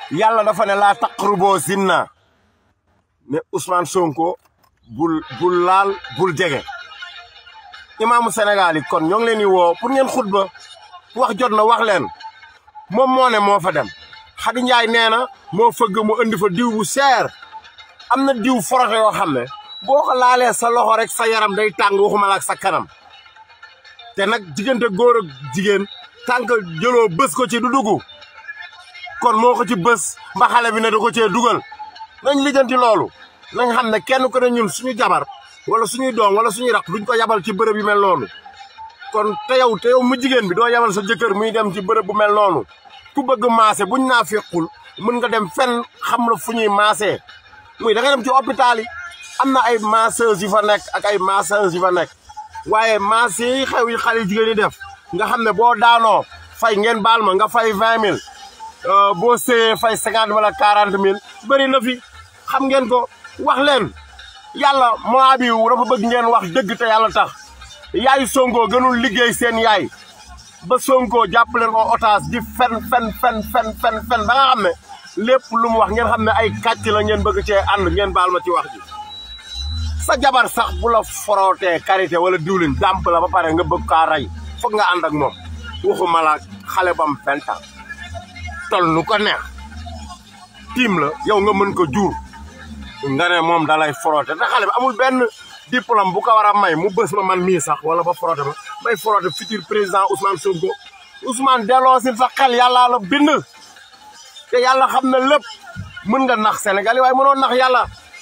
yàlla dafa ne laa taqruboo zinna ne Ousmane Sonko bul bul laal bul jege imaamu Sénégal yi kon ñoo ngi leen di woo pour ngeen xutba wax jot na wax leen moom moo ne moo fa dem Xadi Njaay nee na moo fëgg mu indi fa diw bu seer am na diw forote yoo xam ne boo ko laalee sa loxo rek sa yaram day tàng waxuma la ak sa kanam te nag diggante góor ak jigéen tànk jëloo bës ko ci du dugg kon moo ko ci bës mba xale bi ne da ko cee dugal nañ lijjanti loolu nañ xam ne kenn ko ne ñun suñu jabar wala suñuy doom wala suñuy raq duñ ko yabal ci bërëb yu mel noonu kon te yow te yow mu jigéen bi doo yabal sa jëkkër muy dem ci bërëb bu mel noonu ku bëgg maase buñ naa fekkul mën nga dem fenn xam la fu ñuy maasee muy da nga dem ci hôpital yi am na ay masseuses yu fa nekk ak ay masseuses yu fa nekk waaye masse yi xew yi xale jigéen ñi def nga xam ne boo daanoo fay ngeen baal ma nga fay vingt mille boo séyee fay cinquante wala quarante mille bëri na fi xam ngeen ko wax leen yàlla mois bi dafa bëgg ngeen wax dëgg te yàlla tax yaay Sonko gënul liggéey seen yaay ba Sonko jàpp leen ko otage di fen fen fen fen fen fen ba nga xam ne lépp lu mu wax ngeen xam ne ay kàcc la ngeen bëgg cee ànd ngeen baal ma ci wax ji sa jabar sax bu la forootee karité wala diwlin dàmp la ba pare nga bëgg kaa rey foog nga ànd ak moom waxuma la xale bam vingt ans tol nu ko neex tiim la yow nga mën ko jur nga ne moom da lay foroote te xale bi amul benn diplôme bu ko war a may mu bës ma man mii sax wala ba foroote ma may foroote futur président Ousmane Sonko Ousmane delloo si sa xel yàllaa la bind te yàlla xam na lépp mën nga nax Sénégal yi waaye mënoo nax yàlla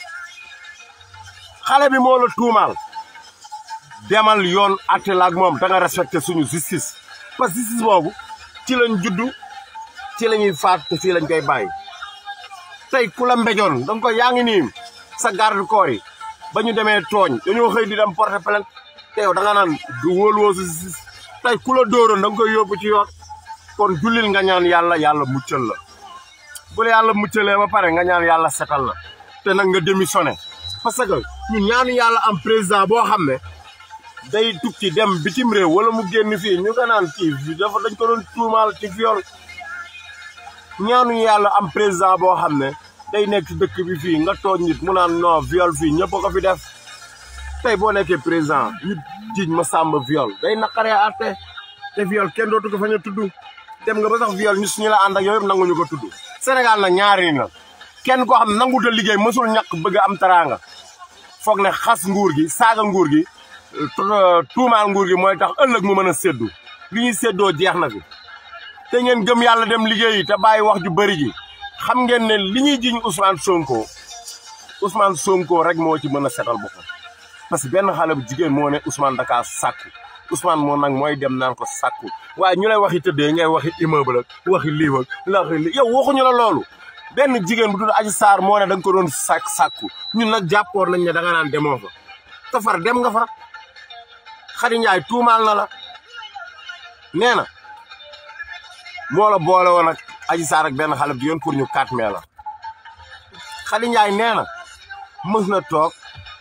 xale bi moo la tuumaal demal yoon atte la ak moom da nga respecté suñu justice parce que justice boobu ci lañ juddu ci la ñuy faat te fii lañ koy bàyyi tey ku la mbejoon da nga koy yaa ngi nii sa garde corps yi ba ñu demee tooñ dañoo xëy di dem porter plainte te yow da nga naan du wóoluwoo si justice tey ku la dóoroon da nga koy yóbbu ci yoon kon jullil nga ñaan yàlla yàlla muccal la bu la yàlla muccalee ba pare nga ñaan yàlla setal la te nag nga démissionné parce que ñun ñaanu yàlla am président boo xam ne day tukki dem bitim réew wala mu génn fii ñu ko naan kii dafa dañ ko doon tuumaal ci viol ñaanu yàlla am président boo xam ne day nekk ci dëkk bi fii nga tooñ nit mu naan non viol fii ñëpp a ko fi def tey boo nekkee président ñu jiñ ma sàmba viol day naqaree àtte te viol kenn dootu ko fa ñu tudd dem nga ba sax viol ñu suñu la ànd ak yooyu yëpp nanguñu ko tudd Sénégal nag ñaari la kenn koo xam ne nanguta liggéey mësul ñàkk bëgg am taraanga foog ne xas nguur gi saaga nguur gi tuumaal nguur gi mooy tax ëllëg mu mën a séddu li ñuy séddoo jeex na fi te ngeen gëm yàlla dem liggéeyi te bàyyi wax ju bëri ji xam ngeen ne li ñuy jiñ Ousmane Sonko Ousmane Sonko rek moo ci mën a setal boppam parce que benn xale bu jigéen moo ne Ousmane Dakar sàkku Ousmane moo nag mooy dem naan ko sàkku waaye ñu lay waxi tëddee ngay waxi immeuble ak waxi lii ak waxi lii yow waxuñu la loolu benn jigéen bu tudd Adji Sarr moo ne da nga ko doon sàkk sàkku ñun nag jàppoon nañ ne da nga naan demoo fa te far dem nga fa Xadi Njaay tuumaal na la nee na moo la boole woon ak Adji Sarr ak benn xale bi yoon pour ñu 4 mai la Xadi Njaay nee na mës na toog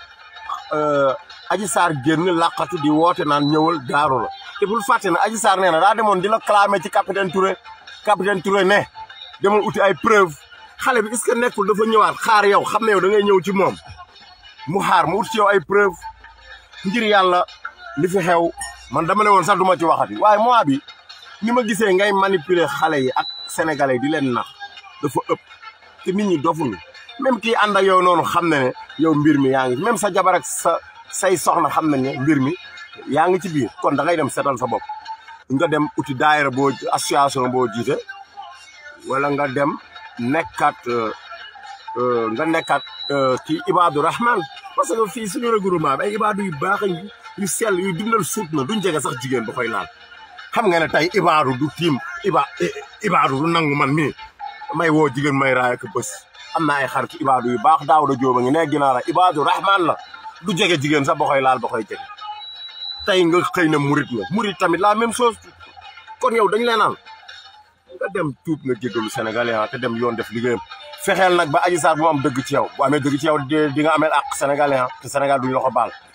Adji Sarr génn làqatu di woote naan ñëwal gaaru la te bul fàtte ne Adji Sarr nee na daa demoon di la clamé ci capitaine Touré capitaine Touré ne demoon uti ay preuve xale bi est-ce que nekkul dafa ñëwaat xaar yow xam ne yow da ngay ñëw ci moom mu xaar mu ut ci yow ay preuve ngir yàlla li fi xew man dama ne woon sax du ma ci waxati waaye mois bi ni ma gisee ngay manipuler xale yi ak sénégalais di leen nax dafa ëpp te nit ñi dofuñu même kii ànd ak yow noonu xam na ne yow mbir mi yaa ngi même sa jabar ak sa say soxna xam nañ ne mbir mi yaa ngi ci biir kon da ngay dem setal sa bopp nga dem uti daayira boo association boo jiite wala nga dem nekkat nga nekkat kii Ibadu Rahman parce que fii suñu regroupement bi ay Ibadu yu baax yu sell yu dundal suut na duñ jege sax jigéen ba koy laal xam nga ne tey Ibadu du tiim Iba Ibadu du nangu man mii may woo jigéen may raay ak bés am na ay xarit Ibadu yu baax daaw da jóoba ngi ne ginnaaw la Ibadu Rahman la du jege jigéen sax ba koy laal ba koy jege tey nga xëy na murit nga murit tamit la même chose kon yow dañ leenaan nga dem tuub nga jégalu sénégalais te dem yoon def liggéeyam fexeel nag ba Adji Sarr bu am dëgg ci yow bu amee dëgg ci yow di nga ameel ak sénégalais te Sénégal duñu la ko baal